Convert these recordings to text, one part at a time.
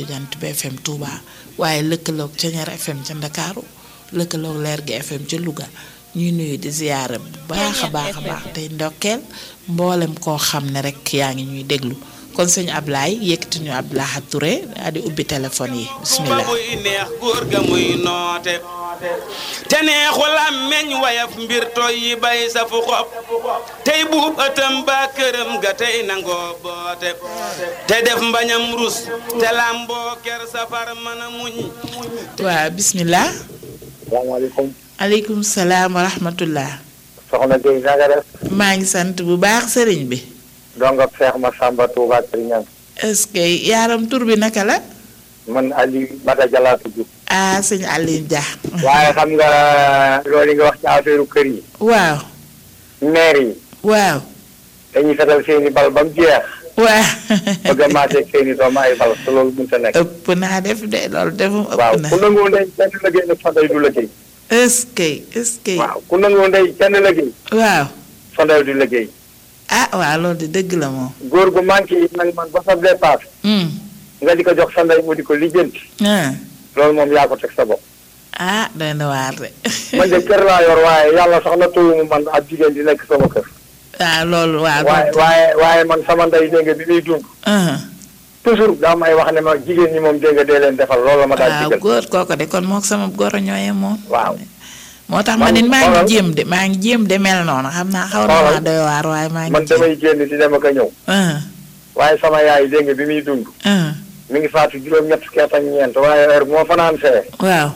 Jant bi FM Touba waaye lëkkaloog Ceñeer FM ca Ndakaaru lëkkaloog Leer gi FM ca Louga ñuy nuyu di ziyaara bu baax a baax a baax tey ndokkeel mboolem koo xam ne rek yaa ngi ñuy déglu kon sëñ Ablaye yëkkati ñu Abdoulaye Touré daal di ubbi téléphone yi bismillah muy neex góor ga muy noote te neexu làmmeñ wayaf mbir toy yi bay sa fu xob tey buub ëttam ba këram ga tey nangoo boote te def mbañam rus te làmboo ker safar mën a muñ waaw bismillah salaamaaleykum aleykum salaam wa rahmatullah soxna Guèye na nga def maa ngi sant bu baax sëriñ bi donc Cheikh Massamba Touba Serigne est-ce que yaaram tur bi naka la man Aliou Bada Jalla tudd ah sëñ Aline Dia waaye xam nga loolu nga wax ci affaire kër yi waaw maire yi waaw dañuy fetal seeni bal ba mu jeex waaw bëgg a maasee seeni doom ay bal te loolu mënut a nekk ëpp naa def de loolu defum waaw ëpp na ku nangoo ndey kenn liggéey nag sonday du liggéey est-ce que est-ce que waaw ku nangoo ndey kenn liggéey waaw sonday du liggéey ah waaw loolu de dëgg la moom góor gu manqué yi nag man ba sa dépasse Hmm. nga di ko jox sa ndey mu di ko lijjanti ah loolu moom yaa ko teg sa bopp ah doy na waar de man de kër laa yor waaye yàlla sax na tuumu man ab jigéen di nekk sama kër waaw loolu waaw waaye loolu waaye waaye man sama ndey dégg nga bi muy dund ah toujours daa may wax ne ma jigéen ñi moom dégg nga dee leen defal loolu la ma daal waaw digal góor kooko de kon mook sama goro ñooye moom waaw moo tax ma Man- nit maa ngi xoolal. jéem de maa ngi jéem de mel noonu xam naa xaw na Xoolal. maa doy waar waaye maa ngi man jéem damay génn di dem ak a ñëw ah waaye sama yaay dégg nga bi muy dund ah mi ngi faatu juróom-ñett fukki at ak ñeent waaye heure bu ma fanaan see waaw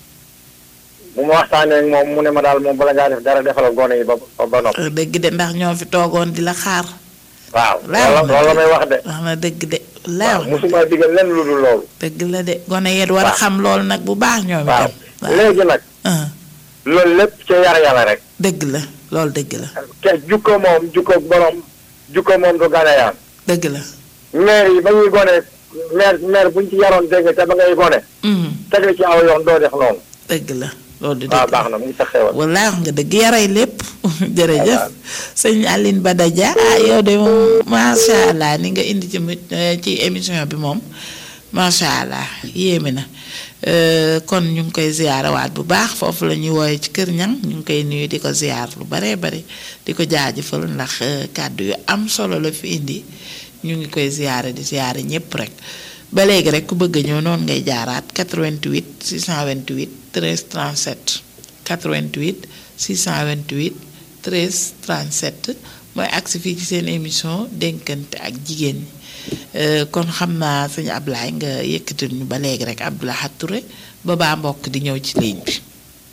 bu ma waxtaanee ak moom mu ne ma daal moom bala ngaa def dara defal gone yi ba ba ba noppi dëgg de ndax ñoo fi toogoon di la xaar waaw Laa loolu loolu la may wax de wax na dëgg de lay waaw wax mosuma digal lenn lu dul loolu dëgg la de gone yet war a waaw. xam loolu nag bu baax ñoom waaw itam waaw léegi nag ah loolu lépp ca yar yàlla rek dëgg la loolu dëgg la te jukko moom jukko borom jukko moom du ganayaan dëgg la maire yi ba ñuy gone maire maire buñ ci yaroon dégg nga te ba ngay gone Mhm. teg la ci aw yoon doo def noonu dëgg la loolu di waaw dëgg baax na mu ngi sa xewal wallaay wax nga dëgg yaray lépp jërëjëf sëñ Aline Badadia ah yow de moom macha allah ni nga indi ci mu- eh, ci émission bi moom macha allah yéeme na Euh, kon ñu ngi koy ziyaarawaat bu baax foofu la ñuy wooye ci kër ñang ñu ngi koy nuyu di ko ziyaar lu baree bari di ko jaajëfal ndax eh, kàddu yu am solo la fi indi ñu ngi koy ziyaare di ziyaare ñépp rek ba léegi rek ku bëgg a ñëw noonu ngay jaaraat 88 628 13 37 88 628 13 37 mooy agsi fii ci seen émission dénkante ak jigéen ñi Euh, kon xam naa sëñ Ablaye nga yëkkatil ñu ba léegi rek Abdoulaye Touré ba baa mbokk di ñëw ci ligne bi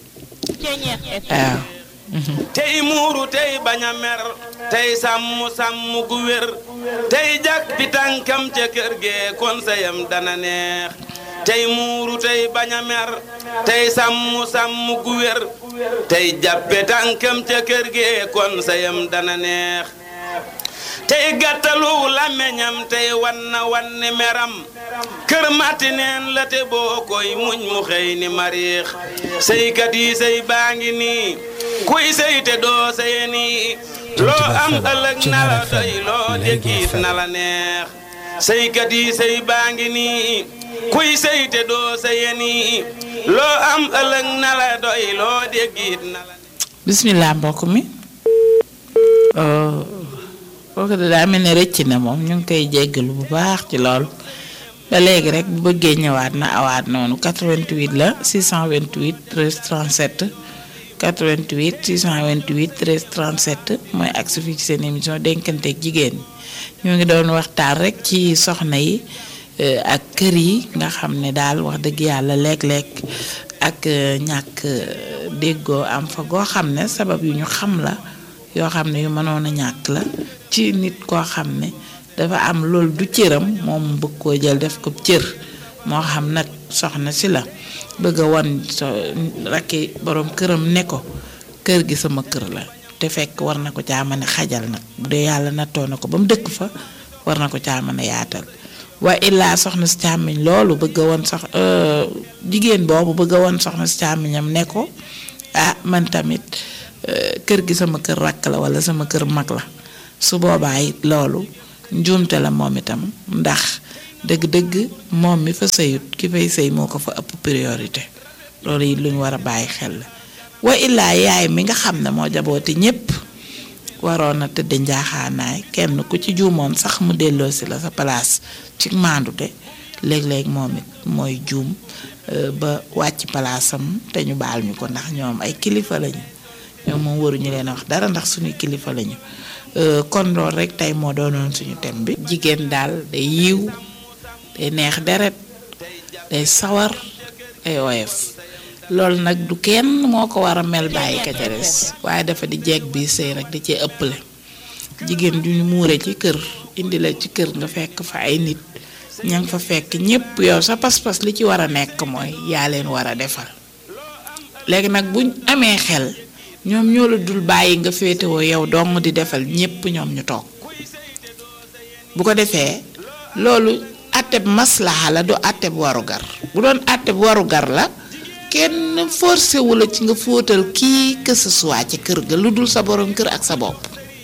waaw. tey muuru tey bañ a mer tey sàmm sàmm gu wér tey jak bi tànkam ca kër gee kon sayam dana neex tey muuru tey bañ a mer tey sàmm sàmm gu wér tey jàppe tànkam ca kër gee kon sayam dana neex tey gàttalu làmmeñam tey wan na wan ni meram kër matti neen la te boo koy muñ mu xëy ni mariix sëykat yi sëy baa ngi nii kuy sëy te doo sëye nii loo am ëllëg na la doy loo déggit na la neex sëykat yi sëy baa ngi nii kuy sëy te doo sëye nii loo am ëllëg na la doy loo déggit na la bismillah mbokk mi kooku de daa mel ne rëcc na moom ñu ngi koy jéggalu bu baax ci loolu ba léegi rek bu bëggee ñëwaat na awaat noonu 88 la 628 13 37 88 628 13 37 mooy agsi fii ci seen émission dénkante ak jigéen ñi ñu ngi doon waxtaan rek ci soxna yi eh, ak kër yi nga xam ne daal wax dëgg yàlla léeg-léeg ak eh, ñàkk eh, déggoo am fa goo xam ne sabab yu ñu xam la yoo xam ne yu mënoon a ñàkk la ci nit koo xam ne dafa am loolu du cëram moom mu bëgg koo jël def ko cër moo xam nag soxna si la bëgg a wan so rakki borom këram ne ko kër gi sama kër la te fekk war na ko caa mën a xajal nag bu dee yàlla nattoo na ko ba mu dëkk fa war na ko caa mën a yaatal waa illaa soxna si càmmiñ loolu bëgg a woon sox jigéen boobu bëgg a woon soxna si càmmiñam ne ko ah man tamit eh, kër gi sama kër rakk la wala sama kër mag la su boobaa it loolu njuumte la moom itam ndax dëgg-dëgg moom mi fa sëyut ki fay sëy moo ko fa ëpp priorité loolu it lu ñu war a bàyyi xel la wa illaa yaay mi nga xam ne moo jaboote ñépp waroon na tëdd njaaxaanaay kenn ku ci juumoon sax mu delloo si la sa place ci maandute léeg-léeg moom it mooy juum ba wàcc palaasam te ñu baal ñu ko ndax ñoom ay kilifa lañu ñoom moom waruñu leen a wax dara ndax suñuy kilifa lañu kon loolu rek tey moo doonoon suñu thème bi. jigéen daal day yiw day neex deret day sawar day woyof loolu nag du kenn moo ko war a mel bàyyi ka ca des waaye dafa di jeeg bi sëy rek di cee ëpple jigéen du ñu muure ci kër indi la ci kër nga fekk fa ay nit ña nga fa fekk ñépp yow sa pas-pas li ci war a nekk mooy yaa leen war a defal léegi nag buñ amee xel ñoom ñoo la dul bàyyi nga féetewoo yow dong di defal ñépp ñoom ñu toog bu ko defee loolu àtteb maslaha la du àtteb warugar bu doon àtteb warugar la kenn forcé wu la ci nga fóotal kii que ce soit ci kër ga lu dul sa borom kër ak sa bopp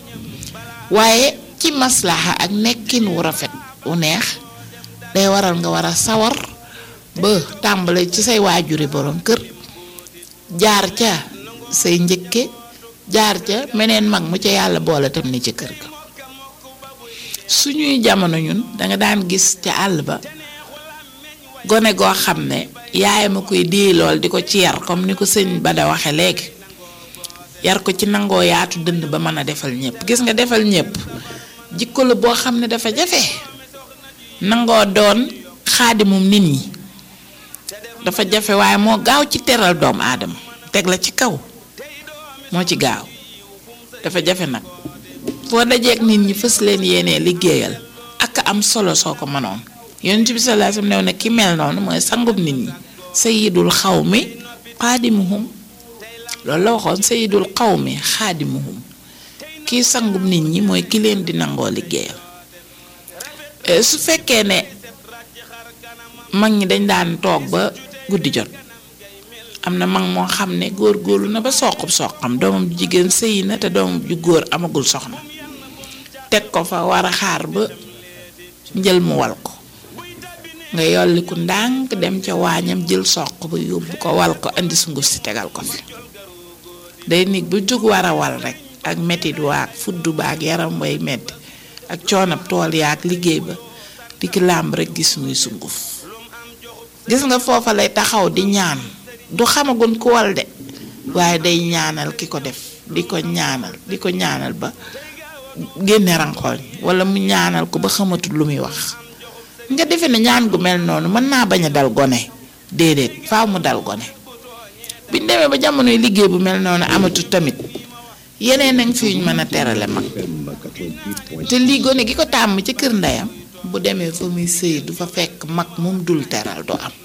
waaye ci maslaha ak nekkin wu rafet wu neex day waral nga war a sawar ba tàmbale ci say waajuri borom kër jaar ca say njëkke jaar ca meneen mag mu ca yàlla boole tam ni ci kër ga suñuy jamono ñun danga daan gis ca àll ba gone goo xam ne yaayam a koy dee lool di ko ci yar comme ni ko sëñ ba da waxe léegi yar ko ci nangoo yaatu dënd ba mën a defal ñëpp gis nga defal ñëpp jikko la boo xam ne dafa jafe nangoo doon xaadimum nit ñi dafa jafe waaye moo gaaw ci teral doomu aadama teg la ci kaw moo ci gaaw dafa jafe nag foo dajeek nit ñi fës leen yéenee liggéeyal ak am solo soo ko mënoon yonent bi sallallahu alayhi wasallam new ne ki mel noonu mooy sangub nit ñi sayidul xawmi xaadimuhum loolu la waxoon sayidul xawmi xaadimuhum kii sangub nit ñi mooy ki leen di nangoo liggéeyal su fekkee ne mag ñi dañ daan toog ba guddi jot am na mag moo xam ne góor-góorlu na ba soqub soqam doomam ju jigéen sëyi na te doomam ju góor amagul soxna teg ko fa war a xaar ba njël mu wal ko nga yolliku ndànk dem ca waañam jël soq ba yóbbu ko wal ko indi sunguf si tegal ko fi day nit bu jóg war a wal rek ak metit waak fuddu baak yaram way metti ak coonab tool yaak liggéey ba di ki làmb rek gis muy sunguf gis nga foofa lay taxaw di ñaan du xamagun ku wal de waaye day ñaanal ki ko def di ko ñaanal di ko ñaanal ba génne ranxooñ wala mu ñaanal ko ba xamatul lu muy wax nga defe ne ñaan gu mel noonu mën naa bañ a dal gone déedéet faaw mu dal gone biñ demee ba jamonoy liggéey bu mel noonu amatul tamit yeneen nag fi ñu mën a terale mag te lii gone gi ko tàmm ci kër ndeyam bu demee fa muy sëy du fa fekk mag moom dul teral du am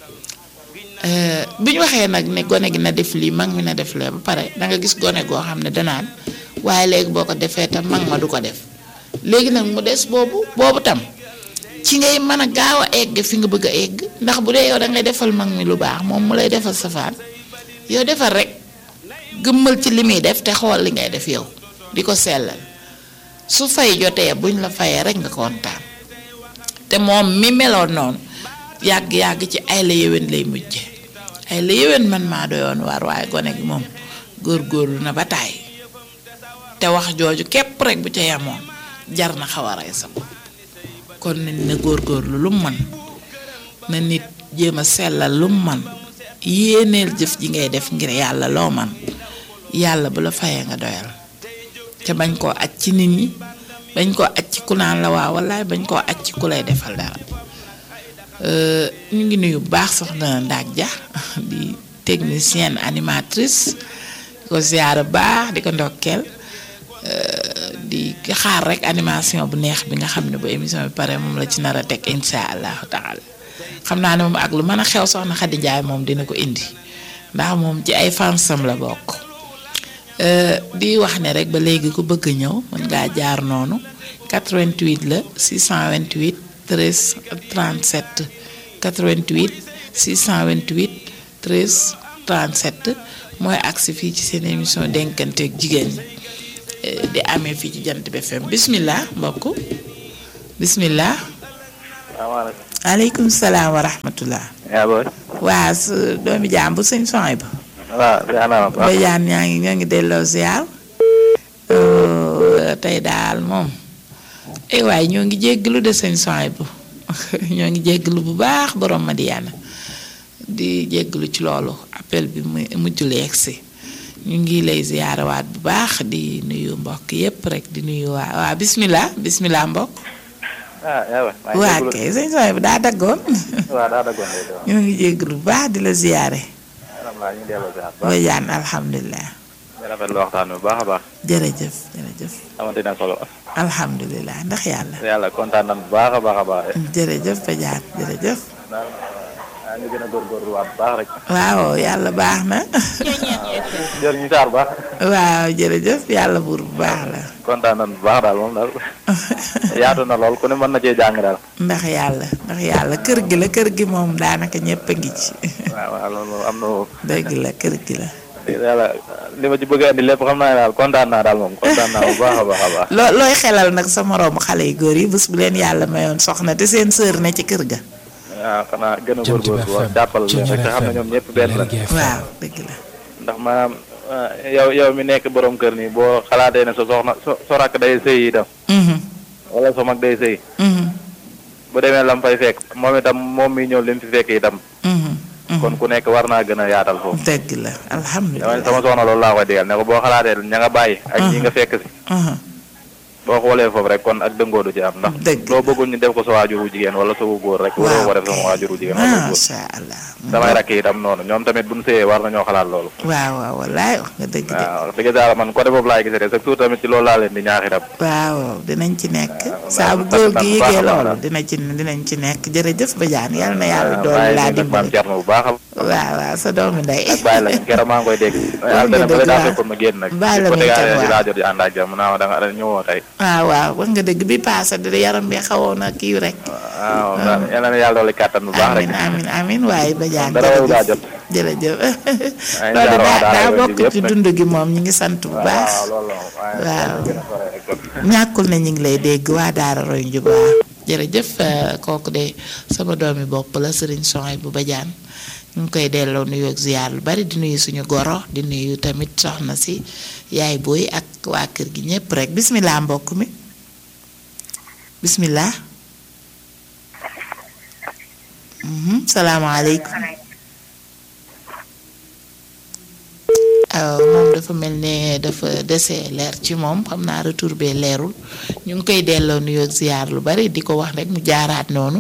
bi ñu waxee nag ne gone gi na def lii mag mi na def lee ba pare da nga gis gone goo xam ne danaan waaye léegi boo ko defee tam mag ma du ko def léegi nag mu des boobu boobu tam ci ngay mën a gaaw a egg fi nga bëgg a egg ndax bu dee yow da ngay defal mag mi lu baax moom mu lay defal safaan yow defal rek gëmmal ci li muy def te xool li ngay def yow di ko sellal su fay jotee buñ la fayee rek nga kontaan te moom mi meloon noonu yàgg-yàgg ci ay la yéwén lay mujje ay la yéwén man maa doyoon waar waaye gone gi moom góor-góorlu na ba taay te wax jooju képp rek bu ca yamoon jar na xaw a rey sa bopp kon nañ na góor-góorlu lu mu mën na nit jéem a sellal lu mu mën yéeneel jëf ji ngay def ngir yàlla loo man yàlla bu la fayee nga doyal te bañ koo aj ci nit ñi bañ koo aj ci ku naan la waaw wallaay bañ koo aj ci ku lay defal dara ñu ngi nuyu bu baax soxna Ndaak Dia di technicienne animatrice di ko ziyaara baax di ko ndokkeel di xaar rek animation bu neex bi nga xam ne bu émission bi pare moom la ci nar a teg insha allahu taala xam naa ne moom ak lu mën a xew soxna Xadi Njaay moom dina ko indi ndax moom ci ay fansam la bokk di wax ne rek ba léegi ku bëgg ñëw mën ngaa jaar noonu 88 la 628 13 37 88 628 13 37 mooy agsi fii ci seen émission denkanteeg jigéen ñi di amee fii ci jant bi FM bismillah mbokk bismillah salaamaaleykum. aleykum salaam wa rahmatullah yaa booy. waa su doomi jaam bu sëñ soy ba waaw ziar naa la bu baax. bajaan ñaa ngi ñoo ngi delloo ziar tey daal moom ay waay ñoo ngi jégglu de sëñ soy bu ñoo ngi jégglu bu baax borom Madiana di jégglu ci loolu appel bi mu mujjul yegsi ñu ngi lay ziyaarawaat bu baax di nuyu mbokk yépp rek di nuyu waa waa bismillah bismillah mbokk ah yaa booy. maa ngi waa jégalu. kay sëñ soy bu daa daggoon waaw daa daggoon de waaw. ñoo ngi jégglu bu baax di la ziyaare alhamdulilah ñu ngi delloo ziar bu baax. bajaan alhamdulilah di rafetlu waxtaan bi bu baax a baax. jërëjëf jërëjëf xamante na solo. alhamdulilah ndax yàlla yàlla kontaan nañu bu baax a baax a baax. jërëjëf bajaan jërëjëf daal ah ñu gën a góorgóorluwaat bu baax rek. waaw yàlla baax na jërëjëf ñu saar bu baax. waaw jërëjëf yàlla buur bu baax la kontaan nañu bu baax daal moom daal. yaatu na lool ku ne mën na cee jàng daal. ndax yàlla ndax yàlla kër gi la kër gi moom daanaka ñëpp a ngi ci waaw waaw loolu am na moom. dëgg la kër gi la yàlla li ma ci bëgg a andi lépp xam naa ne daal kontaan naa daal moom kontaan naa bu baax a baax a baax. loo looy xelal nag sa moroomu xale yu góor yi bés bu leen yàlla mayoon soxna te seen sër ne ci kër ga waaw xanaa gën a góorgóorlu wax jàppal leen rek te xam ne ñoom ñëpp benn la. waaw dëgg la ndax maanaam ah, yow yow mi nekk borom kër nii boo xalaatee ne sa soxna so so rakk day sëy itam Mhm, wala sa mag day sëy mhm, bu demee lam fay fekk moom itam moom mi ñëw li mu fi fekk itam mhm, mhm. kon ku nekk war naa gën a yaatal foofu dëgg la dama ne alhamdulilah sama soxna loolu laa koy digal ne ko boo xalaatee ña nga bàyyi ak ñi nga fekk si Mhm, boo xoolee foofu rek kon ak dëngoo du ci am ndax Dëgg. loo bëggul ñu def ko sa waajuru jigéen wala sa wu góor rek waroo ko def sama waajuru jigéen wala góor masha allah samay rakk itam noonu ñoom tamit buñ sëyee war nañoo xalaat loolu waaw waaw wallaay wax nga dëgg de waaw wax dëgg yàlla man côté boobu laay gisee rek chaque jour tamit ci loolu laa leen di ñaax itam waaw dinañ ci nekk waaw, saa bu sant góor naa gi bu baax a yëgee baax loolu daal. dina ci dinañ ci nekk jërëjëf Badiane yal na yàlla waaw doole bàyyi laa leen ak maam dimbali Thierno bu baax a waaw waaw sa doomi ndey ak bàyyi la keroog maa ngi koy dégg yàlla nga dana ba dëgg daa waaw. fekkoon ma génn nag Bàyyi la ko muy tegaale tam di waaw. laa jot di ànd ak jàmm naa ma da nga da ñëwoo tey waaw waaw wax nga dëgg bi paase de yaram bi xawoon a kii rek waaw daal yal na yàlla doole kàttan bu baax rek amin amin amin waaye Badiane dara waru daa jërëjëf jot jërëjëf Ay, loolu jaaroo daa daara daa yooyu bokk yëpp ci nag. dund gi moom ñu ngi sant bu baax waaw loolu la moom waaye Waaw. gën a sore rek kon. ñàkkul na ñu ngi lay dégg waa Daara Roy Njub waa jërëjëf eh, kooku de sama doomi bopp la Serigne Soy bu Badiane ñu ngi koy delloo nuyu ak ziar lu bari di nuyu suñu goro di nuyu tamit soxna si yaay booy ak waa kër gi ñépp rek bismillah mbokk mi bismillah Mhm, salaamaaleykum aw moom dafa mel ne dafa dese leer ci moom xam naa retour bee leerul ñu ngi koy delloo nuyoo ak ziar lu bari di ko wax rek mu jaaraat noonu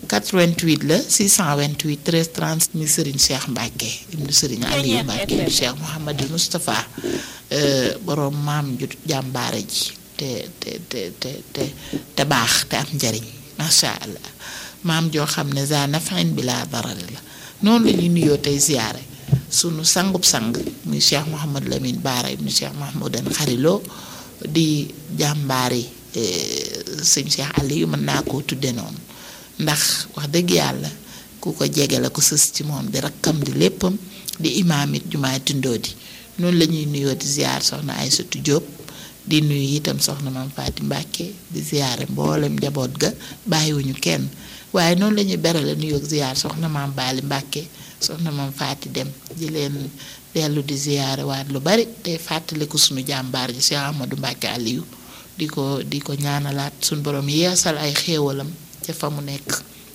88 la 628 13 30 mi Serigne Cheikh Mbacke ibnu Serigne Aliou Mbacke ibnu Cheikh Mouhamadou Moustapha euh, borom maam ju jàmbaare ji te te te te te te baax te am njariñ macha allah maam joo xam ne za nafain bi laa darari la noonu la ñuy nuyoo tey ziare sunu sangub sang muy Cheikh Mouhamad Lamine Baara ibnu Cheikh Mahmoudan Xarilo di jàmbaari eh, sëñ Cheikh Aliou mën naa koo tudde noonu ndax wax dëgg yàlla ku ko jege la ko sës ci moom di rakkam di léppam di imaam it jumaay tundoo di noonu la ñuy nuyoo di ziar soxna Aysatu Jóob di nuyu itam soxna maam Faati Mbàkke di ziare mboolem njaboot ga bàyyiwuñu kenn waaye noonu la ñuy berale nuyoo ak ziar soxna maam Baali Mbàkke soxna maam Faati dem di leen dellu di ziare waat lu bari te fàttaliku sunu jàmbaar ji Cheikh Amadou Mbàkke Aliou di ko di ko ñaanalaat suñu borom yeesal ay xéewalam ca fa mu nekk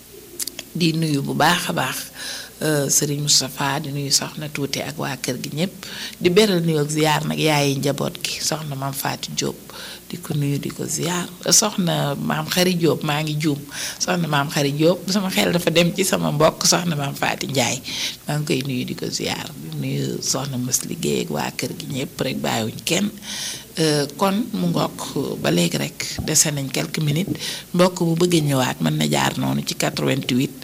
di nuyu bu baax a baax euh, Serigne Moustapha di nuyu soxna tuuti ak waa kër gi ñëpp di beral nuyu ak ziar nag yaayi njaboot gi soxna maam Faati Diop di ko nuyu di ko ziar soxna maam Xari Diop maa ngi juum soxna maam Xari Diop sama xel dafa dem ci sama mbokk soxna maam Faati Njaay maa ngi koy nuyu di ko ziar di nuyu soxna mës liggéey ak waa kër gi ñëpp rek bàyyiwuñ kenn Euh, kon mu ngokk ba léegi rek dese nañ quelques minutes mbokk bu bëggee ñëwaat mën na jaar noonu ci 88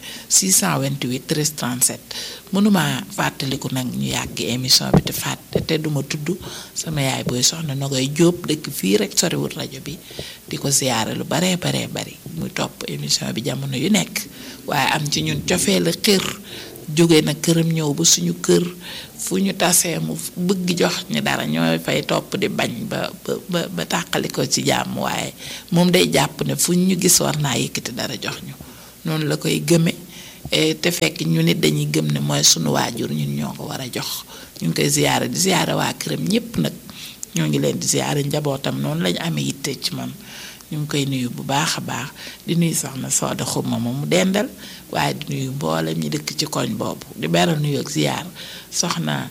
628 13 37 mënuma fàttaliku nag ñu yàgg émission bi te fàtte te duma tudd sama yaay booy soxna na koy jóob dëkk fii rek soriwul rajo bi di ko ziyaare lu baree baree bari muy topp émission bi jamono yu nekk waaye am ci ñun cofee la xër jóge na këram ñëw ba suñu kër fu ñu tasee mu bëgg jox ñu dara ñooy fay topp di bañ ba ba ba ba tàqali ko ci jàmm waaye moom day jàpp ne fu ñu gis war naa yëkkati dara jox ñu noonu la koy gëme te fekk ñu nit dañuy gëm ne mooy sunu waajur ñun ñoo ko war a jox ñu ngi koy ziyaare di ziyaare waa këram ñépp nag ñoo ngi leen di ziyaare njabootam noonu lañu amee yitte ci man ñu ngi koy nuyu bu baax a baax di nuyu soxna Sooda Xuma ma mu dendal waaye di nuyu mboolem ñi dëkk ci koñ boobu di beral nuyu ak ziyaar soxna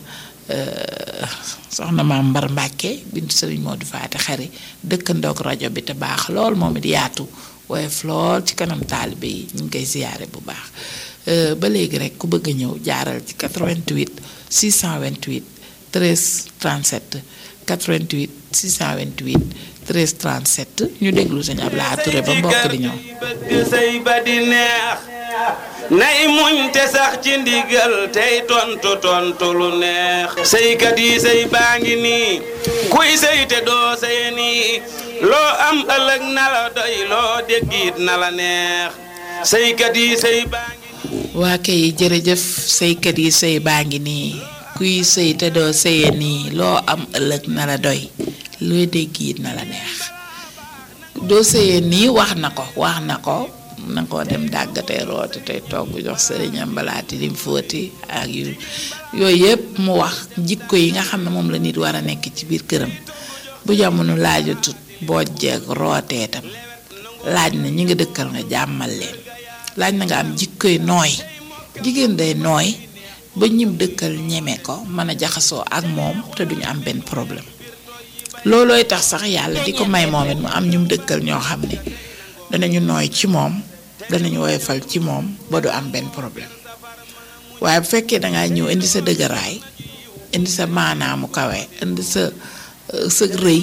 soxna maam Mbar Mbàkke bintu Sëriñ Modou Faati Xari dëkkandoog rajo bi te baax lool moom it yaatu woyof lool ci kanam taalibe yi ñu ngi koy ziyaare bu baax ba léegi rek ku bëgg a ñëw jaaral ci 88 628 13 37 88 628 13 37 ñu déglu sëñ Abdoulaye Touré ba mbokk di ñëw. bëgg sëy ba di neex nay muñ te sax ci ndigal tey tontu tontu lu neex sëykat yi sëy baa ngi nii kuy sëy te doo sëye nii loo am ëllëg na la doy loo déggit na la neex sëykat yi sëy baa ngi waa kay jërëjëf sëykat yi sëy baa ngi nii kuy sëy te doo sëye nii loo am ëllëg na la doy loo dégg it na la neex doo sëye nii wax na ko wax na ko na ko dem dàggatee rooti tey togg jox sëriñam balaati lim fóoti ak yu yooyu yëpp mu wax jikko yi nga xam ne moom la nit war a nekk ci biir këram bu jamono laajatut bojjeeg rootee tam laaj na ñi nga dëkkal nga jàmmal leen laaj na nga am jikkoy nooy jigéen day nooy ba ñim dëkkal ñeme ko mën a jaxasoo ak moom te duñu am benn problème loolooy tax sax yàlla di ko may moom it mu am ñum dëkkal ñoo xam ne danañu nooy ci moom danañu woyofal ci moom ba du am benn problème waaye bu fekkee dangaa ñëw indi sa dëgëraay indi sa maanaamu kawe indi sa sa rëy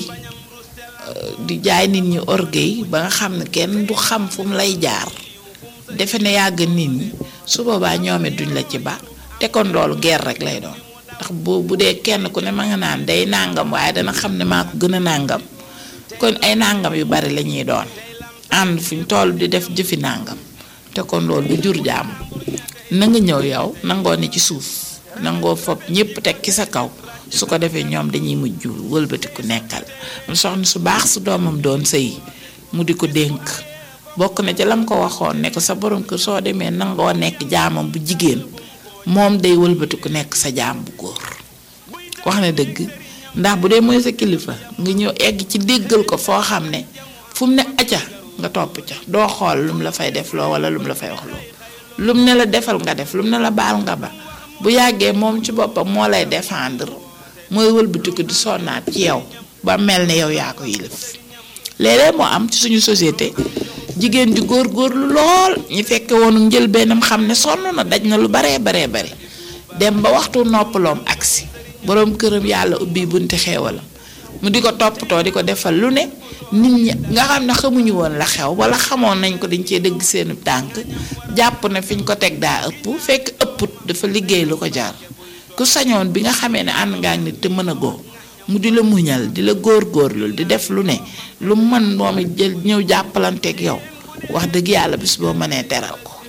di jaay nit ñi orgueil ba nga xam ne kenn du xam fu mu lay jaar defe ne yàgg nit ñi su boobaa ñoom it duñ la ci ba te kon loolu guerre rek lay doon ndax bu bu dee kenn ku ne ma nga naan day nàngam waaye dana xam ne maa ko gën a nàngam kon ay nàngam yu bari la ñuy doon ànd fu ñu toll di def jëfi nàngam te kon loolu du jur jàmm na nga ñëw yow nangoo ne ci suuf nangoo fob ñépp teg ci sa kaw su ko defee ñoom dañuy mujj wëlbati ku nekkal mu soxna su baax su doomam doon sëy mu di ko dénk bokk na ca lam ko waxoon ne ko sa borom kër soo demee nangoo nekk jaamam bu jigéen moom day wëlbati ku nekk sa jaam bu góor wax na dëgg ndax bu dee mooy sa kilifa nga ñëw egg ci déggal ko foo xam ne fu mu ne acca nga topp ca doo xool lum la fay def loo wala lum la fay wax loo lum ne la defal nga def lum ne la baal nga ba bu yàggee moom ci boppam moo lay défendre mooy wëlbatiku di sonnaat ci yow ba mel ne yow yaa ko yilif léeg-léeg moo am ci suñu société jigéen di góor-góorlu lool ñi fekke woonu njël bennam xam ne sonn na daj na lu baree baree bari dem ba waxtu noppaloom agsi boroom këram yàlla ubbi bunti xeewalam mu di ko toppatoo di ko defal lu ne nit ñi nga xam ne xamuñu woon la xew wala xamoon nañ ko dañ cee dëgg seenu tànk jàpp ne fi ñu ko teg daa ëpp fekk ëpput dafa liggéey lu ko jaar ku sañoon bi nga xamee ne ànd ngaa nit te mën a goo mu di la muñal di la góor-góorlul di def lu ne lu mën moom it jël ñëw jàppalanteeg yow wax dëgg yàlla bis boo mënee teral ko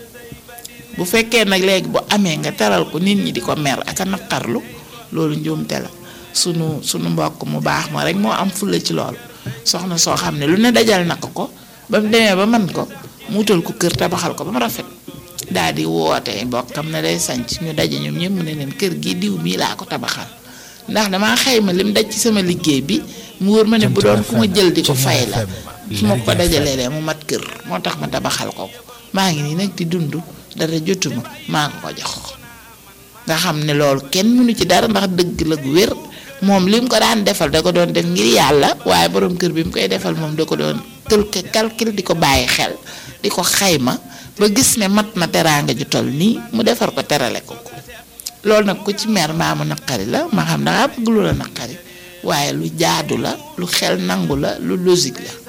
bu fekkee nag léegi bu amee nga teral ko nit ñi di ko mer ak a naqarlu loolu njuumte la sunu sunu mbokk mu baax ma rek moo am fulla ci loolu soxna soo xam ne lu ne dajal na ko ko ba mu demee ba man ko mu wutal ko kër tabaxal ko ba mu rafet daal di woote mbokkam ne day sanc ñu daje ñoom ñëpp mu ne leen kër gi diw mii laa ko tabaxal ndax damaa xayma lim daj ci sama liggéey bi mu wóor ma ne bu doon ku ma jël di ko fay la su ma ko dajalee mu mat kër moo tax ma tabaxal ko ko maa ngi nii nag di dund dara jotuma maa ko ko jox nga xam ne loolu kenn mënu ci dara ndax dëgg la gu wér moom li mu ko daan defal da ko doon def ngir yàlla waaye borom kër bi mu koy defal moom da ko doon calcul calcul di ko bàyyi xel di ko xayma ba gis ne mat na teraanga ju toll nii mu defar ko terale ko ko loolu nag ku ci mer mbaa mu naqari la ma xam dangaa bëgg lu la naqari waaye lu jaadu la lu xel nangu la lu logique la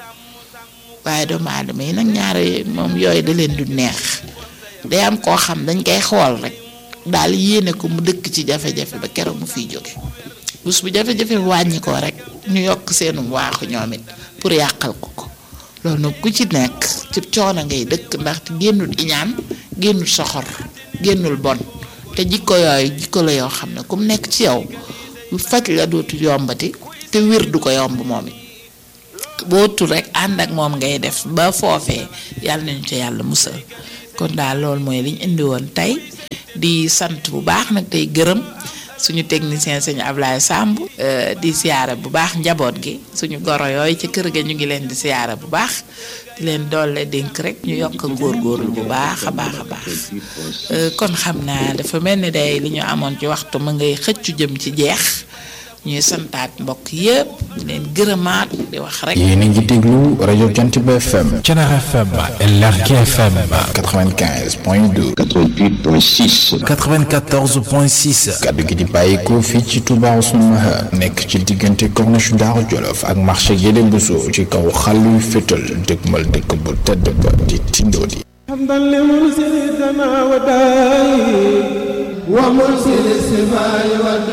waaye doomu aadama yi nag ñaare moom yooyu da leen du neex day am koo xam dañ koy xool rek daal yéene ko mu dëkk ci jafe-jafe ba keroog mu fiy jóge bés bu jafe-jafe wàññi ko rek ñu yokk seenum waaxu ñoom it pour yàqal ko ko loolu nag ku ci nekk ci coono ngay dëkk ndaxte génnul iñaan génnul soxor génnul bon te jikko yooyu jikko la yoo xam ne ku mu nekk ci yow faj la dootu yombati te wér du ko yomb moom it boo tul rek ànd ak moom ngay def ba foofee yàlla nañu ca yàlla musal kon daal loolu mooy liñ indi woon tey di sant bu baax nag tey gërëm suñu technicien sëñ Ablaye Samb di siyaara bu baax njaboot gi suñu goro yooyu ci kër ga ñu ngi leen di siyaara bu baax di leen doole dénk rek ñu yokk góorgóorlu bu baax a baax a baax kon xam naa dafa mel ni day li ñu amoon ci waxtu ma ngay xëccu jëm ci jeex ñuy santaat mbokk yëpp di leen gërëmaat di wax rek. yéen a ngi déglu rajo Jantiba FM. Thiénaba FM LRK FM. 95 point 2. 88 point 6. 94 point 6. kaddu gi di bàyyikoo fii ci Touba Ousmane Maha nekk ci diggante corniche Daaru Jolof ak marché Guédé Bousso ci kaw xàlluy fétal dëgmal dëkk bu tedd ba di Tindodi. حمدا لمرسلنا وداعي ومرسل السماء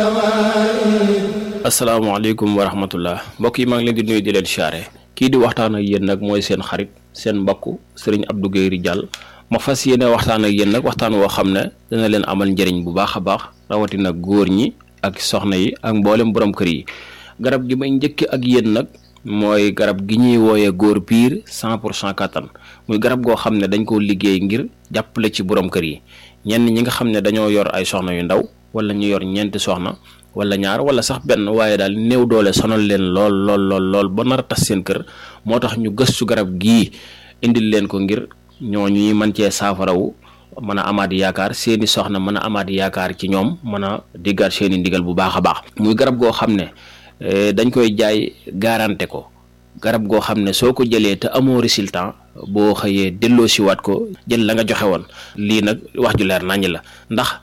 والدواء asalaamaaleykum wa rahmatullah mbokk yi maa ngi leen di nuyu di leen siyaare kii di waxtaan ak yéen nag mooy seen xarit seen mbokk sëriñ Abdou Guèye Ridial ma fas yéene waxtaan ak yéen nag waxtaan woo xam ne dana leen amal njëriñ bu baax a baax rawatina góor ñi ak soxna yi ak mboolem borom kër yi garab gi may njëkk ak yéen nag mooy garab gi ñuy wooyee góor piir cent pour cent kattan muy garab goo xam ne dañ koo liggéey ngir jàppale ci borom kër yi ñenn ñi nga xam ne dañoo yor ay soxna yu ndaw wala ñu yor ñeenti soxna wala ñaar wala sax benn waaye daal néew doole sonal leen lool lool lool lool ba nar a tas seen kër moo tax ñu gëstu garab gii indil leen ko ngir ñooñu ñuy mën cee saafarawu mën a amaat yaakaar seeni soxna mën a amaat yaakaar ci ñoom mën a diggaat seeni ndigal bu baax a baax muy garab goo xam ne dañ koy jaay garanté ko garab goo xam ne soo ko jëlee te amoo résultat boo xëyee delloo siwaat ko jël la nga joxe woon lii nag wax ju leer naññ la ndax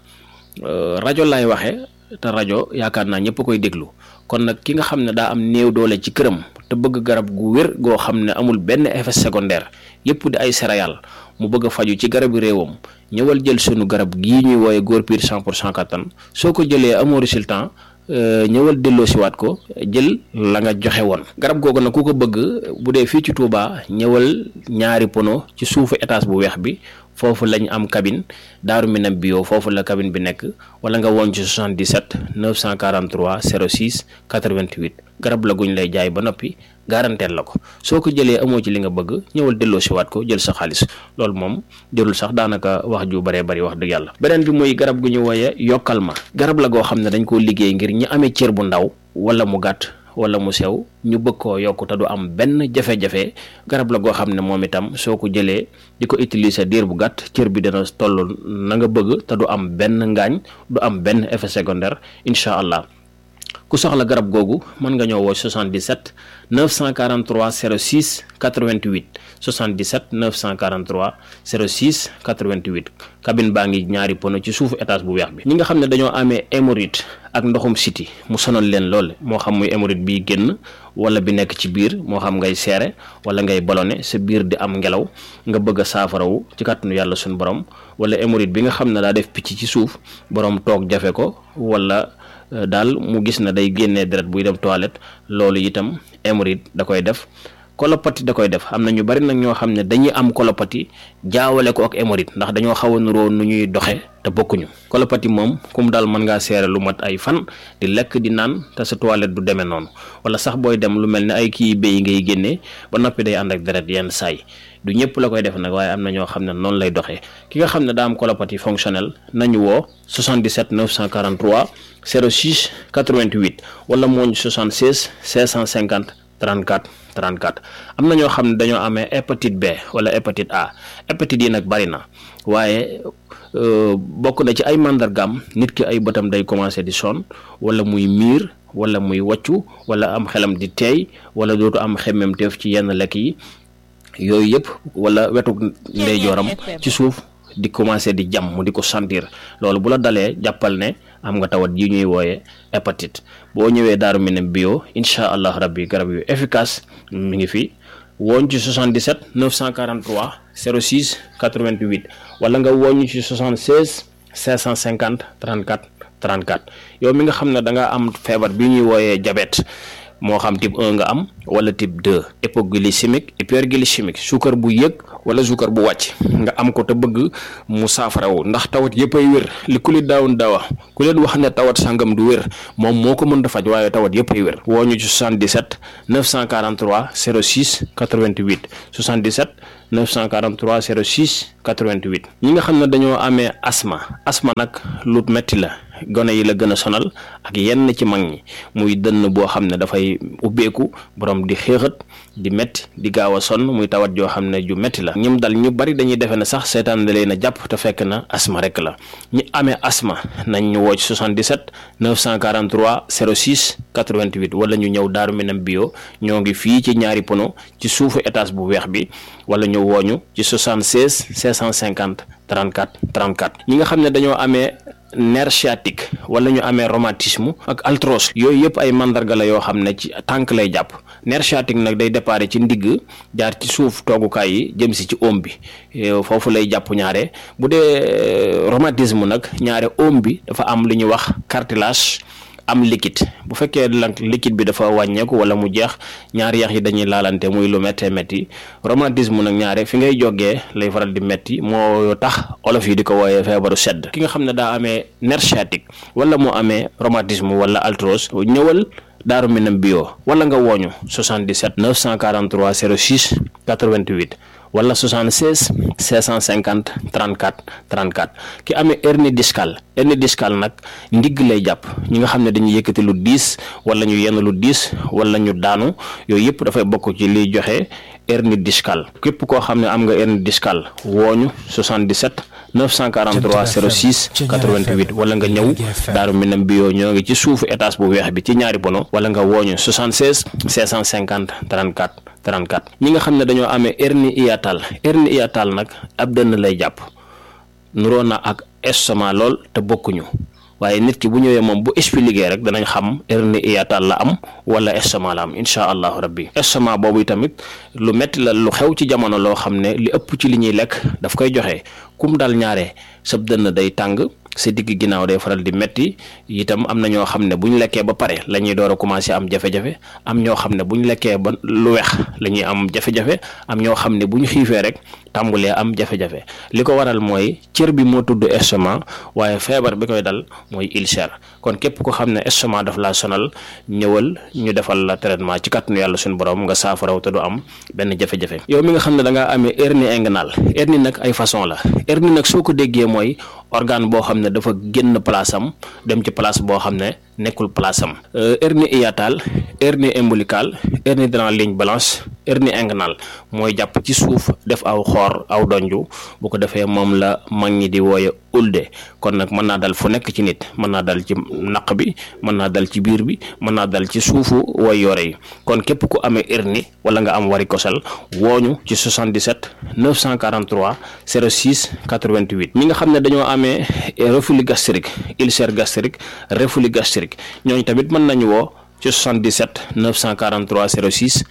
rajo lay waxee te rajo yaakaar naa ñëpp koy déglu kon nag ki nga xam ne daa am néew doole ci këram te bëgg garab gu wér goo xam ne amul benn effet secondaire yëpp di ay céréales mu bëgg a faju ci garabu réewam ñëwal jël sunu garab gii ñuy wooye góor piir 100 pour cent kattan soo ko jëlee amoo résultat ñëwal delloo siwaat ko jël la nga joxe woon garab googu nag ku ko bëgg bu dee fii ci Touba ñëwal ñaari pono ci suufu étage bu weex bi foofu lañ am cabine daaru minam bio foofu la cabine bi nekk wala nga woon ci 77 943 06 88 garab la guñ lay jaay ba noppi garanteel la ko soo ko jëlee amoo ci li nga bëgg ñëwal delloo siwaat ko jël sa xaalis loolu moom jërul sax daanaka wax ju baree bari wax dëgg yàlla beneen bi muy garab gu ñu wooye yokkal ma garab la goo xam ne dañ koo liggéey ngir ñi amee cër bu ndaw wala mu gàtt wala mu sew ñu bëgg koo yokk te du am benn jafe-jafe garab la goo xam ne moom itam soo ko jëlee di ko utiliser diir bu gàtt cër bi dana toll na nga bëgg te du am benn ngaañ du am benn effet secondaire incha allah ku soxla garab googu mën nga ñëw woo 77 943 06 88 77 943 06 88 cabine baa ngi ñaari pono ci suufu étage bu weex bi ñi nga xam ne dañoo amee hémorroïde ak ndoxum siti mu sonal leen lool moo xam muy hémorroïde biy génn wala bi nekk ci biir moo xam ngay seere wala ngay ballonné sa biir di am ngelaw nga bëgg a saafarawu ci kàttanu yàlla suñu borom wala hémorroïde bi nga xam ne daa def picc ci suuf borom toog jafe ko wala daal mu gis na day génnee deret buy dem toilette loolu itam hémorroïde da koy def kolopati da koy def am na ñu bari nag ñoo xam ne dañuy am kolopati jaawale ko ak hémorroïde ndax dañoo xaw a nuroo nu ñuy doxe te bokkuñu kolopati moom kum daal mën ngaa seere lu mat ay fan di lekk di naan te sa toilette du demee noonu wala sax booy dem lu mel ne ay kii béy ngay génnee ba noppi day ànd ak deret yenn saay du ñëpp la koy def nag waaye am na ñoo xam ne noonu lay doxee ki nga xam ne daa am colopathie fonctionnelle nañu woo 77 943 06 88 wala mooñ 76 650 34 34 am na ñoo xam ne dañoo amee hépatite B wala hépatite A hépatite yi nag bari na waaye bokk na ci ay màndargaam nit ki ay bëtam day commencé di sonn wala muy miir wala muy waccu wala am xelam di teey wala dootu am xemmemteef ci yenn lekk yi yooyu yëpp wala wetu ndeyjooram ci suuf di commencé di jam mu di ko sentir loolu bu la dalee jàppal ne am nga tawat yi ñuy wooye hépatite boo ñëwee daaru Minam bio incha allah rabbi garab yu efficace mi ngi fi wooñ ci 77 943 06 88 wala nga wooñu ci 76 550 34 34 yow mi nga xam ne da nga am feebar bi ñuy wooyee diabète moo xam type 1 nga am wala type 2 hypoglycémique hyperglycémique suukar bu yëg wala suukar bu wàcc nga am ko te bëgg mu saafarawu ndax tawat yëpp ay wér li ku li daawun daawa ku leen wax ne tawat sangam du wér moom moo ko mën a faj waaye tawat yëpp ay wér woo ñu ci 77 943 06 88 77 943 06 88 ñi nga xam ne dañoo amee asma asma nag lu metti la gone yi la gën a sonal ak yenn ci mag ñi muy dënn boo xam ne dafay ubbeeku borom di xéexat di metti di gaaw a sonn muy tawat joo xam ne ju metti la ñim dal ñu bari dañuy defe ne sax seetaan da leen a jàpp te fekk na asma rek la ñi amee asma nañ ñu woo ci 77 943 06 88 wala ñu ñëw daaru minam bio ñoo ngi fii ci ñaari pono ci suufu étage bu weex bi wala ñu wooñu ci 76 650 34 34 ñi nga xam ne dañoo amee nerf sciatique wala ñu amee rhumatisme ak arthrose yooyu yëpp ay mandarga la yoo xam ne ci tànk lay jàpp nerf sciatique nag day déparé ci ndigg jaar ci suuf toogukaay yi jëm si ci oom bi foofu lay jàpp ñaare bu dee rhumatisme nag ñaare oom bi dafa am lu ñuy wax cartilage am liquide bu fekkee nag liquide bi dafa wàññeeku wala mu jeex ñaari yax yi dañuy laalante muy lu méttee métti rhumatisme nag ñaare fi ngay jógee lay faral di métti moo tax olof yi di ko wooyee feebaru sedd ki nga xam ne daa amee nerf sciatique wala moo amee rhumatisme wala arthrose ñëwal daaru minam bio wala nga wooñu 77 943 06 88 wala 76 650 34 34 ki amee hernie discale hernie discale nag ndigg lay jàpp ñi nga xam ne dañuy yëkkati lu diis wala ñu yenn lu diis wala ñu daanu yooyu yëpp dafay bokk ci liy joxe hernie discale képp koo xam ne am nga hernie discale wooñu 77 943 06 88 wala nga ñëw daaru minam bio ñoo ngi ci suufu étage bu weex bi ci ñaari bono wala nga wooñu 76 650 34 34 ñi nga xam ne dañoo amee hernie hiatale hernie hiatale nag ab dënn lay jàpp nuroo na ak estomac lool te bokkuñu waaye nit ki bu ñëwee moom bu expliqué rek danañ xam hernie hiatale la am wala estomac la am incha allahu rabbi estomac boobu tamit lu metti la lu xew ci jamono loo xam ne li ëpp ci li ñuy lekk daf koy joxe kum dal ñaare sab dënn day tàng sa digg ginnaaw day faral di metti itam am na ñoo xam ne bu ñu lekkee ba pare la ñuy door a commencé am jafe-jafe am ñoo xam ne bu ñu lekkee ba lu weex la ñuy am jafe-jafe am ñoo xam ne bu ñu xiifee rek tàmbulee am jafe-jafe li ko waral mooy cër bi moo tudd estomac waaye feebar bi koy dal mooy ulcère kon képp ko xam ne estomac daf laa sonal ñëwal ñu defal la traitement ci kàttanu yàlla suñu borom nga saafaraw te du am benn jafe-jafe yow mi nga xam ne da ngaa amee hernie inguinale hernie nag ay façon la hernie nag soo ko déggee mooy organe boo xam ne dafa génn place am dem ci place boo xam ne nekkul place am hernie hiatale hernie ombilicale hernie dans la ligne blanche hernie inguinale mooy jàpp ci suuf def aw xoor aw donju bu ko defee moom la mag ñi di wooye ulde kon nag mën naa dal fu nekk ci nit mën naa dal ci naq bi mën naa dal ci biir bi mën naa dal ci suufu way yore yi kon képp ku amee hernie wala nga am varicocèle wooñu ci 77 943 06 88 ñi nga xam ne dañoo amee reflux gastrique ulcère gastrique reflux gastrique ñooñu tamit mën nañu woo ci 77 943 06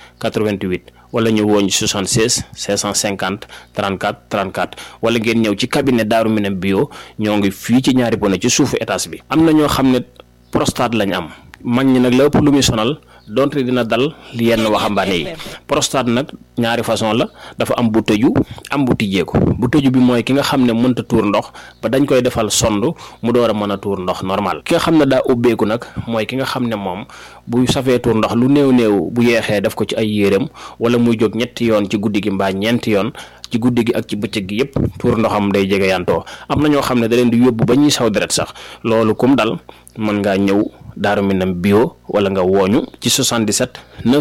88 wala ñu woo ñu 76 550 34 34 wala ngeen ñëw ci cabinet Daaru Minam bio ñoo ngi fii ci ñaari bone ci suufu étage bi. am na ñoo xam ne prostate lañ am mag ñi nag la ëpp lu muy sonal donte dina dal yenn waxambaane yi prostate nag ñaari façon la dafa am bu tëju am bu tijjeeku bu tëju bi mooy ki nga xam ne mënta tuur ndox ba dañ koy defal sond mu door a mën a tuur ndox normal ki nga xam ne daa ubbeeku nag mooy ki nga xam ne moom bu safee tuur ndox lu néew néew bu yeexee def ko ci ay yéreem wala muy jóg ñetti yoon ci guddi gi mbaa ñeenti yoon ci guddi gi ak ci bëccëg gi yëpp tuur ndoxam day jege yantoo am na ñoo xam ne da leen di yóbbu ba ñuy saw deret sax loolu kum dal mën ngaa ñëw Daaru Minam bio wala nga wooñu ci 77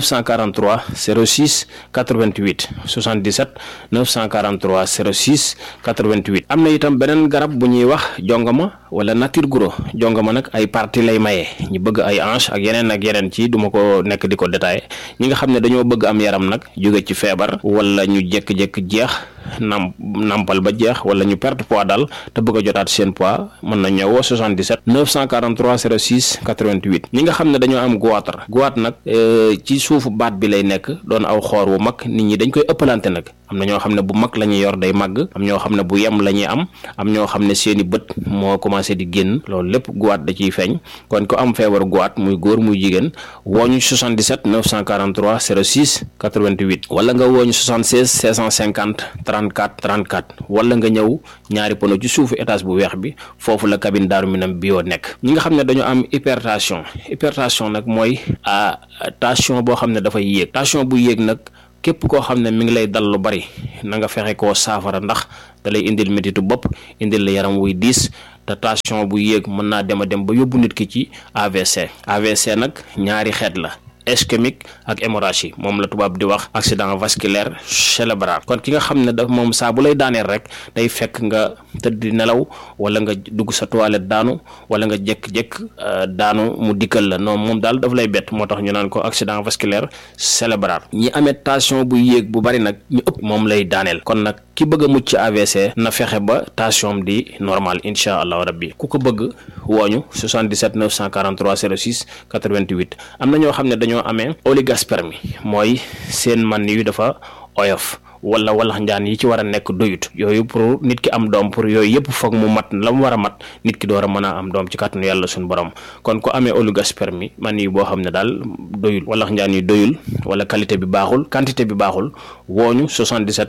943 06 88 77 943 06 88 am na itam beneen garab bu ñuy wax jongama wala nature guro jongama nag ay partie lay maye ñu bëgg ay hanche ak yeneen ak yeneen ci duma ko nekk di ko détaillé ñi nga xam ne dañoo bëgg am yaram nag jóge ci feebar wala ñu jékki-jékki jeex nam nampal ba jeex wala ñu perte poids daal te bëgg a jotaat seen poids mën na ñëwoo 77 943 06 88 ñi nga xam ne dañoo am goitre goitre nag ci suufu baat bi lay nekk doon aw xoor wu mag nit ñi dañ koy ëppalante nag am na ñoo xam ne bu mag la ñuy yor day màgg am ñoo xam ne bu yem la ñuy am am ñoo xam ne seeni bët moo commencé di génn loolu lépp guwaat da ciy feeñ kon ko am feebaru guwaat muy góor muy jigéen wooñu 77 943 06 88 wala nga wooñu 76 650 34 34 wala nga ñëw ñaari pono ci suufu étage bu weex bi foofu la cabine Daaru Minam bio nekk ñi nga xam ne dañoo am hypertension hypertension nag mooy a tension boo xam ne dafay yéeg tension bu yéeg nag képp koo xam ne mi ngi lay dal lu bari na nga fexe koo saafara ndax da lay indil métitu bopp indil la yaram wuy diis te tension bu yéeg mën naa dem a dem ba yóbbu nit ki ci AVC AVC nag ñaari xeet la ischémique ak hémorragie moom la tubaab di wax accident vasculaire cérébral kon ki nga xam ne da moom saa bu lay daaneel rek day fekk nga tëdd di nelaw wala nga dugg sa toilette daanu wala nga jékk-jékk daanu mu dikkal la non moom daal daf lay bett moo tax ñu naan ko accident vasculaire cérébral ñi amee tension bu yéeg bu bari nag ñu ëpp moom lay daaneel kon nag ki bëgg a mucc ci AVC na fexe ba tension di normal incha allah rabbi ku ko bëgg wooñu 77 943 06 88 am na ñoo xam ne dañoo amee oligospermie mooy seen man yu dafa oyof wala walax njaan yi ci war a nekk doyut yooyu pour nit ki am doom pour yooyu yëpp foog mu mat la mu war a mat nit ki door a mën a am doom ci kàttanu yàlla suñu borom kon ku amee oligospermie man yi boo xam ne daal doyul walax njaan yi doyul wala qualité bi baaxul quantité bi baaxul wooñu 77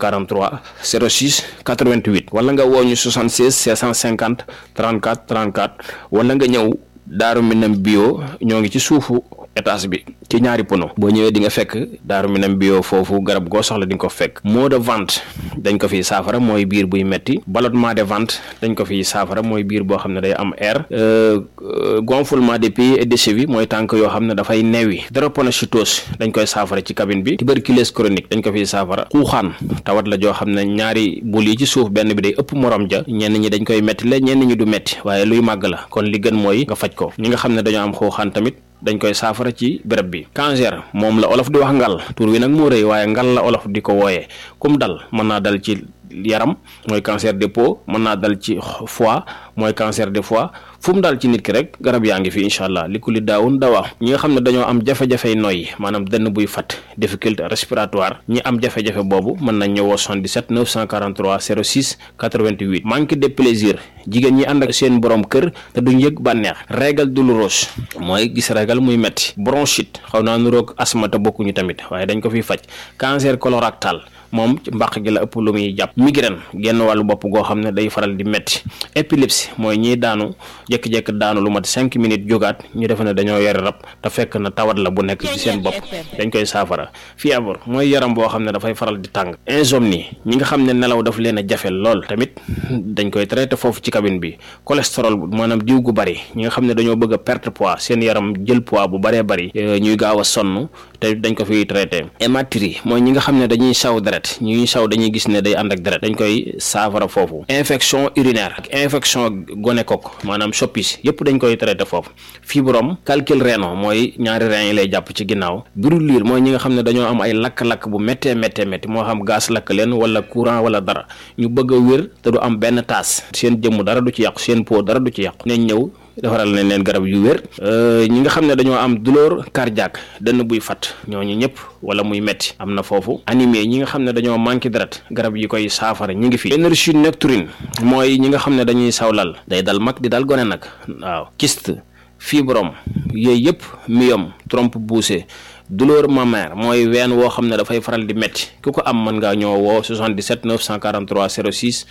943 06 88 wala nga wooñu 76 650 34 34 wala nga ñëw Daaru Minam bio ñoo ngi ci suufu étage bi ci ñaari pono boo ñëwee di nga fekk Daaru Minam bio foofu garab goo soxla di nga ko fekk maux de ventre dañ ko fiy saafara mooy biir buy metti ballonnement de ventre dañ ko fiy saafara mooy biir boo xam ne day am air gonflement des pieds et des chevilles mooy tànk yoo xam ne dafay neewi drépanocytose dañ koy saafara ci cabine bi tuberculose chronique dañ ko fiy saafara xuuxaan tawat la joo xam ne ñaari bul yi ci suuf benn bi day ëpp morom ja ñenn ñi dañ koy metti la ñenn ñi du metti waaye luy màgg la kon li gën mooy nga faj ko ñi nga xam ne dañoo am xuuxaan tamit dañ koy saafara ci béréb bi cancer moom la olof di wax ngal tur wi nag moo rëy waaye ngal la olof di ko wooyee kum dal mën naa dal ci yaram mooy cancer des peaux mën naa dal ci foie mooy cancer des foie fu mu daal ci nit ki rek garab yaa ngi fi incha allah li ku li daawun dawaa ñi nga xam ne dañoo am jafe-jafey noyyi maanaam dënn buy fat difficulté respiratoire ñi am jafe-jafe boobu mën nañ ñëwoo 77 943 06 88 manque de plaisir jigéen ñi ànd ak seen borom kër te duñ yëg bànneex régal douloureuse mooy gis régal muy metti bronchite xaw naa nuroog asma te bokkuñu tamit waaye dañ ko fiy faj cancer colorectal moom ci mbàq gi la ëpp lu muy jàpp migraine genn wàllu bopp goo xam ne day faral di metti épilepsie mooy ñiy daanu jékki-jékki daanu lu mat cinq minutes jógaat ñu defe ne dañoo yore rab te fekk na tawat la bu nekk ci seen bopp dañ koy saafara fièvre mooy yaram boo xam ne dafay faral di tàng insomnie ñi nga xam ne nelaw daf leen a jafe lool tamit dañ koy traité foofu ci cabine bi cholestérol maanaam diw gu bari ñi nga xam ne dañoo bëgg a perte poids seen yaram jël poids bu baree bari ñuy gaaw a sonn te dañ ko fiy traité hématurie mooy ñi nga xam ne dañuy saw deret ñuy saw dañuy gis ne day ànd ak deret dañ koy saafara foofu infection urinaire ak infection gonocoque maanaam soppis yépp dañ koy traité foofu fibrome calcul rénal mooy ñaari rein yi lay jàpp ci ginnaaw brûlure mooy ñi nga xam ne dañoo am ay lakk-lakk bu méttee méttee métti moo xam gaz lakk leen wala courant wala dara ñu bëgg a wér te du am benn taas seen jëmm dara du ci yàqu seen peau dara du ci yàqu nañ ñëw defaral nañ leen garab yu wér ñi nga xam ne dañoo am douleur cardiaque dënn buy fat ñooñu ñëpp wala muy metti am na foofu anémie ñi nga xam ne dañoo manqué deret garab yi koy saafara ñi ngi fi énergie nocturne mooy ñi nga xam ne dañuy sawlal day dal mag di dal gone nag waaw kyste fibrome yooyu yëpp myome trompe poussée douleur mammaire mooy ween woo xam ne dafay faral di métti ku ko am mën ngaa ñoo woo 77 943 06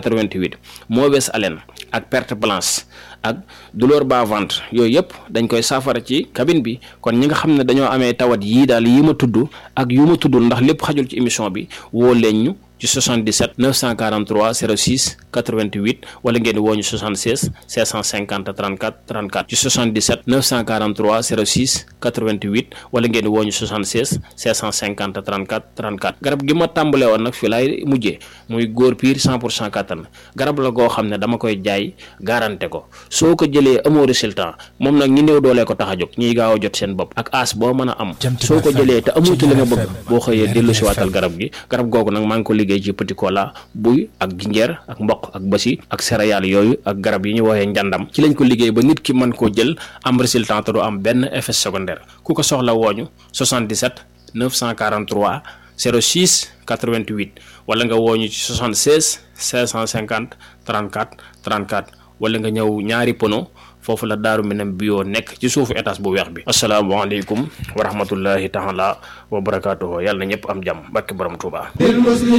88 mauvaise haleine ak perte blanche ak douleur bas ventre yooyu yëpp dañ koy saafara ci cabine bi kon ñi nga xam ne dañoo amee tawat yii daal yi ma tudd ak yu ma tuddul ndax lépp xajul ci émission bi woo leen ñu ci 77 943 06 88 wala ngeen woo ñu 76 650 34 34 ci 77 943 06 88 wala ngeen woo ñu 76 650 34 34 garab gi ma tàmbale woon nag fi laay mujjee muy góor piir 100 pour cent kattan garab la goo xam ne dama koy jaay garanté ko soo ko jëlee amoo résultat moom nag ñi néew doolee ko tax a jóg ñiy gaaw a jot seen bopp ak as boo mën a am soo ko jëlee te amoo ci li nga bëgg boo xëyee dellu si waatal garab gi garab googu nag maa ngi ko liggéey liggéey ci petit cola buy ak jinjeer ak mboq ak basi ak céréales yooyu ak garab yi ñu woowee njàndam ci lañ ko liggéey ba nit ki mën koo jël am résultat te du am benn effet secondaire ku ko soxla wooñu 77 943 06 88 wala nga wooñu ci 76 550 34 34 wala nga ñëw ñaari pono foofu la daaru minam bio nekk ci suufu étage bu weex bi asalaamaaleykum wa rahmatullahi taala wa barakaatuhu yàlla na ñëpp am jàmm barke borom Tuuba